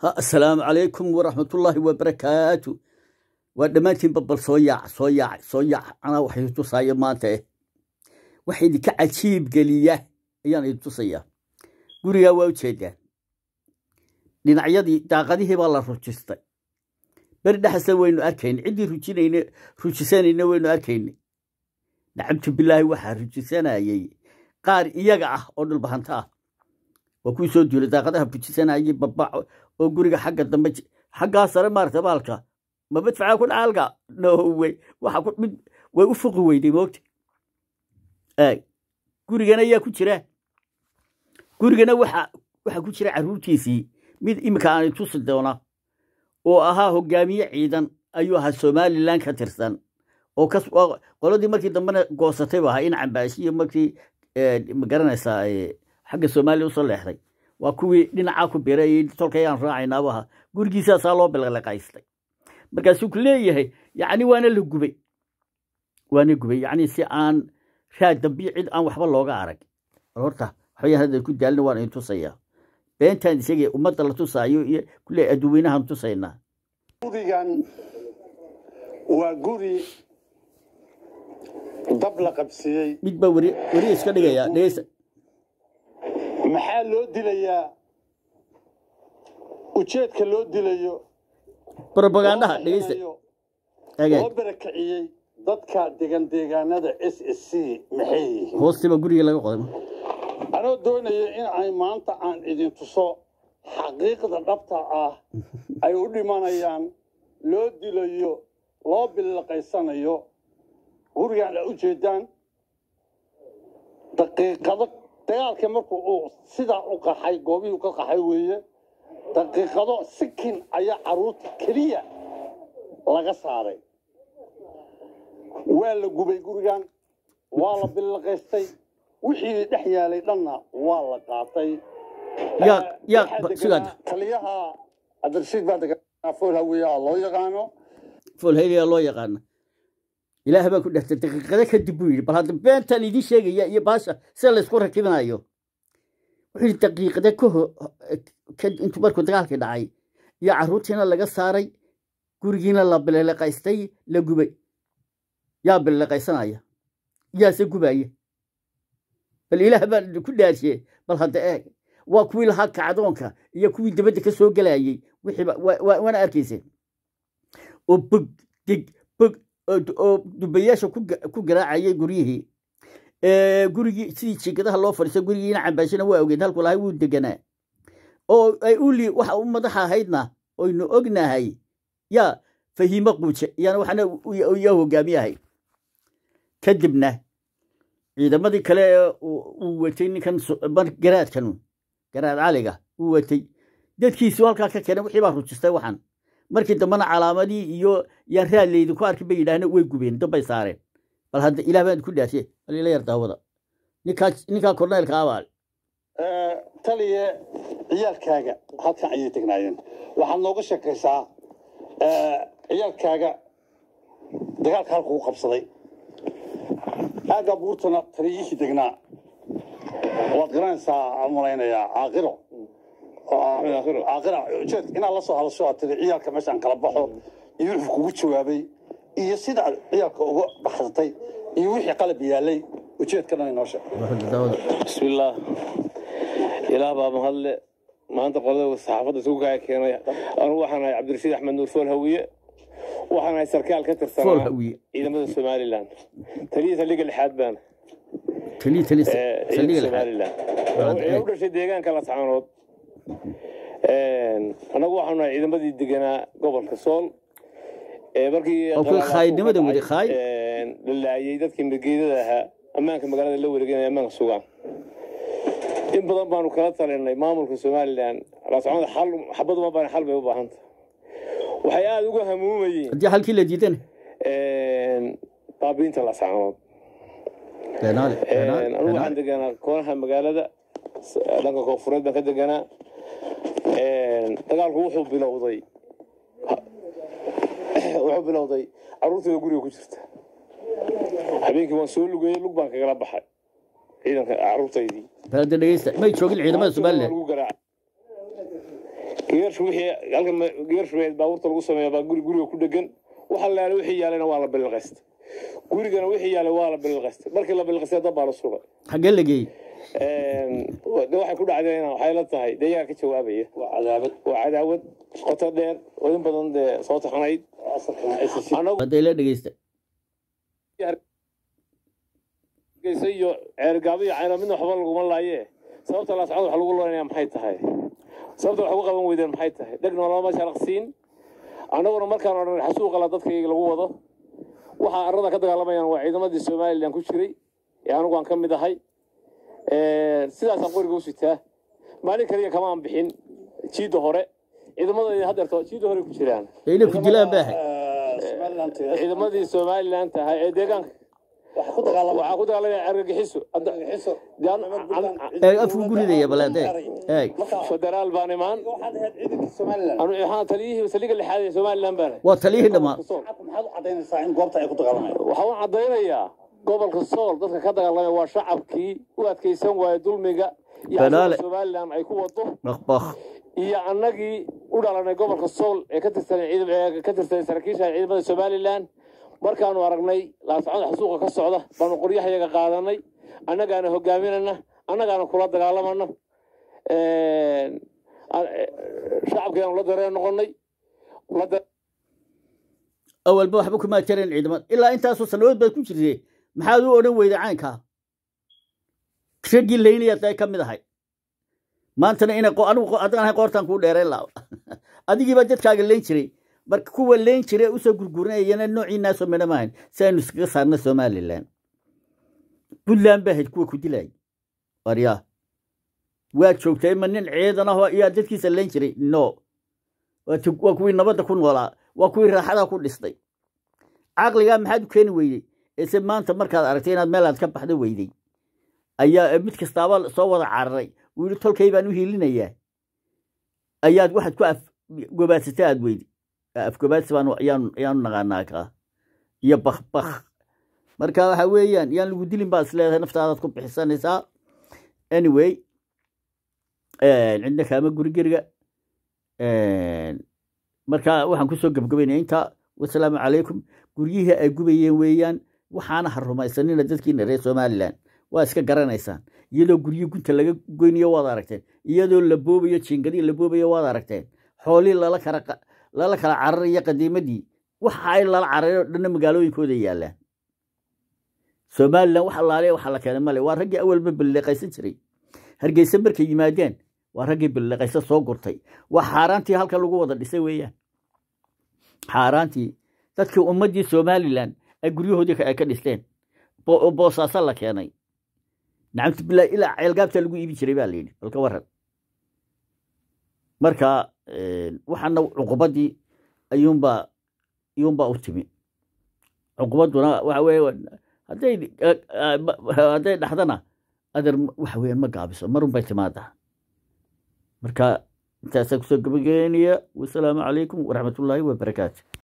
asalaamu calaykum waraxmatullaahi wabarakaatu waa dhammaantiin babal soo yaac soo yaac soo yaac anaa wax idin tusaayo maanta eh wax idinka cajiib geliya ayaan idin tusayaa gurigaa waa ujeedaan dhinacyadii daaqadihii baa la rujistay beri dhexasna waynu arkayna ciddii rujinayna rujisanayna waynu arkayna nacamtu bilaahi waxaa rujisanayey qaar iyaga ah oo dhulbahanta ah waa kuwii soo duulay daaqadaha rujisanayey babac oo guriga xagga dambe xaggaa sare maarata baalka ma madfacaa ku dhacaalka nowey waxa ku mid way u fuqi weyday moogta gurigana ayaa ku jira gurigana waxa waxaa ku jira carruurtiisii mid iminka aanay tusi doona oo ahaa hogaamiye ciidan ayuu ahaa somalilan ka tirsan oo qoladii markii dambena goosatay bu ahaa in cambaashiyo markii magaranaysaa xagga soomaaliya usoo leexday waa kuwii dhinacaa ku biray tolkayaan raacaynabu ahaa gurigiisaasaa loo bilaqaystay markaasuu ku leeyahay yacni waana la gubay waana gubay yacni si aan raad dambiyo cid aan waxba looga arag horta waxbayaan hadda ku daalina waan idin tusayaa beentaan isagee ummadda la tusaayo iyo kulle adduweynahaan tusaynaa gurigan waa guri dab la qabsiiyey mid baa weri weri iska dhigaya dhegeysa maxaa loo dilayaa ujeedka loo dilayo propagandaha dhegeysa loo agaag barakiciyey dadka degan deegaanada s s c maxay yihiin hoostiba guriga laga qoday anoo doonaya in ay maanta aan idin tuso xaqiiqda dhabta ah ay u dhimanayaan loo dilayo loo bilaqaysanayo gurigaan a u jeedaan daqiiqado dagaalkii markuu uu sidaa u qaxay goobihii ka qaxay weeye daqiiqado sikin ayaa carruurta keliya laga saaray waa la gubay gurigan waa la bilaqaystay wixii dhex yaalay dhanna waa la qaatay yaa yaa Waxaa deganaa sigaad taliyaha cabdirashiid baa deganaa fool hawiya loo yaqaano foolhayliyaa loo yaqaana ilaah baa ku dhextay daqiiqado kadib buu yidhi bal hadda beentaan idiin sheegaya iyo baasha sida laysku rakibinayo wuxuu yidhi daqiiqada ka ho ka- intuu markuu dagaalkii dhacay iyo carruurtiina laga saaray gurigiina la bililiqaystay la gubay yaa bililiqaysanaya yaase gubaya bal ilaah baan ku dhaashiye bal hadda eeg waa kuwii lahaa kacdoonka iyo kuwii dabadda ka soo gelayay wixiiba waa- waa- waana arkayseen oo bog dig bog oo du- oo dubayaasha ku ga- ku garaacayay guryihii Ee, gurigii sidii jiingadaha loo fadhiistay gurigiina cambaashina waa ogeed halku lahay wuu deganaa oo ay uli waxa u madaxa ahaydna oynu ognahay yaa fahiimo quuje iyana waxna u- yaa hogaamiyahay kadibna ciidamadii kale ee uu uu watay ninkan so- mar- garaadkan garaad caliga uu watay dadkiisu halkaa ka keenay wixii baa rujistay waxan markii dambena calaamadii iyo yaan raad laydinku arkin bay yidhaahna way gubeen dabbay saareen bal hadda ilaah baan ku dhaashe bal ila yar daawada ninkaa ninkaa korneelka abaal taliye ciyaalkaaga halkan ayay tegnaayeen waxaad nooga sheekaysaa eh, ciyaalkaaga dagaalka halkuu qabsaday aagga buurtana taliyihii degnaa waad garanaysaa aan malaynayaa caaqiro caaqira ujeed inaad la soo hadasho aad tiri ciyaalka meeshaan kala baxo iyo wuxuu kugu jawaabay iyo sida aad ciyaalka uga baxsatay iyo wixii qalab yaalay ujeedka dhan inoo sheeg daawada بسم الله ilaah baa mahadle maanta qolada saxaafadda isugu kaya keenay anu waxaan ahay cabdirashiid axmed nuur fool hawiye waxaan ahay sarkaal ka fool tirsanaa hawiye ciidamada somalilan taliya saldhigga lixaad baan taliya taliya ee, saldhiga ciidamada lixaad somalilan ee u dhashay deegaanka lascaanood annagu waxaanu nahay ciidamadii deganaa gobolka sool ee markii oo kuwa qalaalaas khaayidnimada uu ka wadi dhacay, khaay een, la laayay dadkii margeedada ahaa ammaanka magaalada la wareeganaya ammaanka sugaan in badan baanu kala talinay maamulka somalilan lascanood xal xabad uma baan xal bay u baahanta waxay aada uga hamuumayeen haddii halkii la diidana baabiinta lascanood beenaale beenaale anigu waxaan beenaale deganaa koonaha magaalada s- dhanka koonfureed baan ka deganaa dagaalku wuxuu bilowday wuxuu bilowday carruurtooda guriga ku jirta habeenkii waan soo lugeeyey lug baan kagala baxay ciidanka carruurtaydii bal hadda dhegeysta may joogin ciidamada somalilan Lagu garaacay. geershu wixii halkan geershu baabuurta lagu sameeya baa guri guriga ku dhegan waxa la yaala wixii yaalayna waa la bililqaysta gurigana wixii yaalay waa la bililqaysta markii la bililqaystay dad baa la sugay xaggee la geeyey de waxay ku dhacdeen waxay la tahay deegaan ka jawaabaya waa cadaabad waa cadaawad qoto dheer oo in badan dee soo taxanayd asalkana ICC anagu hadday la dhegeysta geysa iyo ceergaabo iyo cayno midna waxba laguma laaye sababta laascad wax lagu loonaya maxay tahay sababta wax ugu qaban weydeen maxay tahay dhegna lama sharaqsiin annaguna markaan odhan xasuuqala dadkayga lagu wado waxaa arrada ka dagaalamayaan waa ciidamadii somalilan ku jiray ee anigu aan ka mid ahay sidaasaan qoriga u sitaa maalin kaliya kamaan bixin jiidda hore ciidamadayda haddeerto jiidda hore ku jiraan ee inay ku dilaan baahay Somaliland ciidamadii somalilan tahay ee deegaanka waxa ku dagaalamay waxaa ku dagaalamaya argagixiso Hadda- xiso dee an- an- ee afku guridaya baleede eeg federaal baan imaan waxaad ahayd ciidankii Somaliland anu waxaan taliyihii saliga lixaad ee somalilan baan waa taliyihii dhammaa maxaad u cadaynaysaa in goobta ay ku dagaalamayaan waxaan u caddaynayaa gobolka sool dadka ka dagaalamaya waa shacabkii u adkaysan waaya dulmiga iyo Balaale. cadowga somalilan ay ku wado bakbak iyo annagii u dhalanay gobolka sool ee ka tirsanay ciidam ee ka tirsanay saraakiisha ciidamada somalilan markaanu aragnay laascada xasuuqa ka socda baanu qoryahayaga qaadanay annagaana hogaaminana annagaana kula dagaalamana shacabkeenu la dareen noqonay la da- awalba waxba kuma jireen ciidamada ilaa intaasoo sanadood baad ku jirtee maxaad u odhan weyday caynkaa raggii laynayaad ay ka mid ahay maantana inay qo- anigu qo- haddaan ahay qoortaan kuu dheereen laa adigiibaa dadkaaga leyn jiray marka kuwa leyn jiray ee usoo gurgurinayana noociinaasoo midha maahayn si aynu iskaga saarna somalilan puntland baa ahayd kuwa ku dilayay waryaa waad joogtay ma nin ciidan ahoo iyaa dadkiisa leyn jiray no waa tu- waa kuwii nabadda ku noolaa waa kuwii raaxadaa ku dhistay caqligaa maxaad u keeni weydey ese maanta markaad aragtay inaad meelaad ka baxdo weydey ayaa mid kastaaba soo wada cararay uu yidhi tolkay baan u hiilinayaa ayaad waxaad ku afgobaadsatay aad weydi afgobaadsi baan ayaanu ayaanu naqaanaa kaa iyo bakbak marka waxa weeyaan yaan lagu dilin baad isleedahay naftaadaad ku bixisanaysaa anyway cidna kaama guri geriga marka waxaan kusoo gebgabaynaya intaa wasalaamu calaykum guryihii ay gubayeen weeyaan waxaana ha rumaysanina dadkiina reer somalilan waa iska garanaysaan iyadoo guryo gunta laga goynayo waad aragteen iyadoo la boobayo jiingadii la boobayo waad aragteen xoolii lala kala qa- lala kala cararayo qadiimadii waxa ay lala cararay oo dhanna magaalooyinkooda yaallaan somalilan wax allaale waxa la keenay male waa raggii awalba balleeqaysan jiray hargeysa markay yimaadeen waa raggii balleeqaysa soo gurtay waa xaaraantii halka lagu wada dhisay weeyaan xaaraantii dadkii ummaddii somalilan ay guryahoodii ka- ay ka dhisteen bo- oo boosaaso la keenay nacamti bilaa ilaa ceelgaabta lagu iibi jiray baa layidhi balka waran marka waxaana cuqubadii ayuunbaa ayuunbaa u timi cuqubadduna waxa weeye hadday hadday dhaxdana adeer waxa weeyaan ma gaabiso marun bay timaadaa marka intaasaa kusoo gabagabeynaya wasalaamu calaykum waraxmatullaahi wabarakaatu